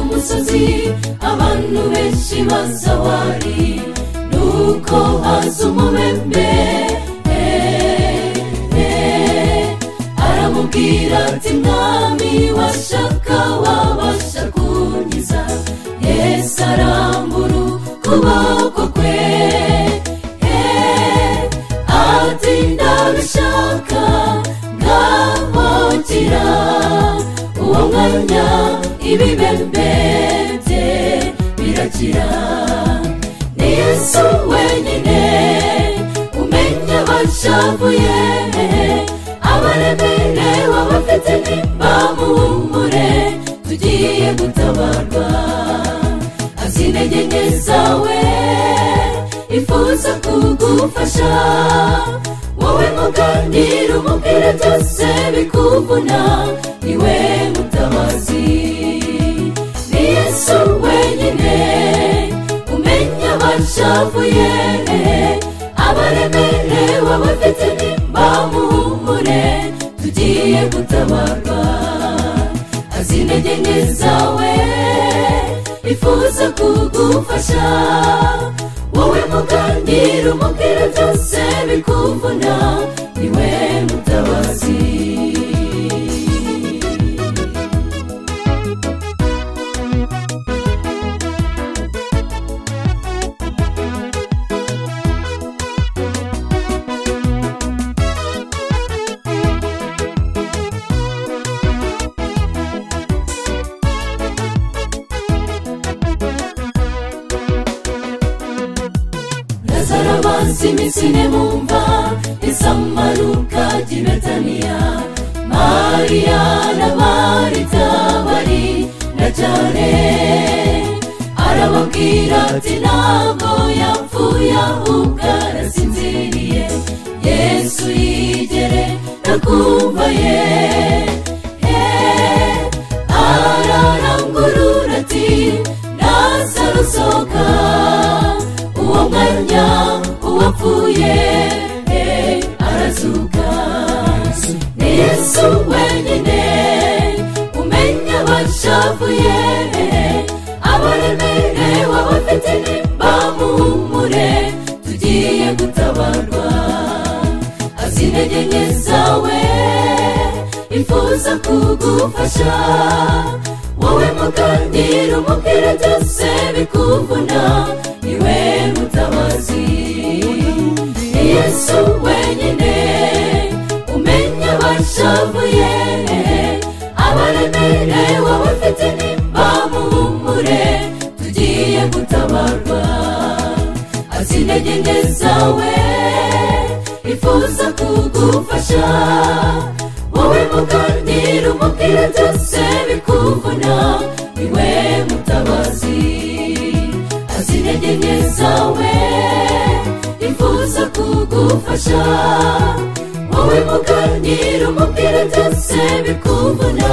musozi abantu benshi bazawari nuko haza umubembe eh, eh. aramubwira ati mwami washaka wabasha kunkiza yesu arambura ukuboko kwe eh, ati ndabishaka ngahokira uwo mwanya ibibembe bye birakira ni yesu wenyine umenya bashavuye abaremerewe abafite ntibamuhumure tugiye gutabarwa azi intege nke zawe ifuza kugufasha wowe muganira umubwire byose bikuvuna niwe mutabazi ni yesu wenyine umenya abashavuye abaremerewe abafite ntibamuhumure tugiye gutabarwa azi intege nke zawe ifuza kugufasha wowe muganira umubwire byose bikuvuna niwe mutabazi lazaro abazi iminsi ine mumva isamaruka ry'i betaniya mariya na marita bari na cyane arababwira ati ntabwo yapfuye ahubwo arasinziriye yesu yigere nakumvaye Eh, ararangurura ati nazaro sohoka uwo mwanya uwapfuye eh, arazuka ni yesu wenyine umenya bashavuye eh, abaremerewe abafite ntibamuhumure tugiye gutabarwa azi intege nke zawe ifuza kugufasha wowe muganira umubwire byose bikuvuna niwe mutabazi ni yesu wenyine umenya bashavuye abaremerewe abafite ntibamuhumure tugiye gutabarwa azi intege nke zawe ifuza kugufasha wowe muganira umubwire byose bikuvuna niwe mutabazi azi intege nke zawe ifuza kugufasha wowe muganira umubwire byose bikuvuna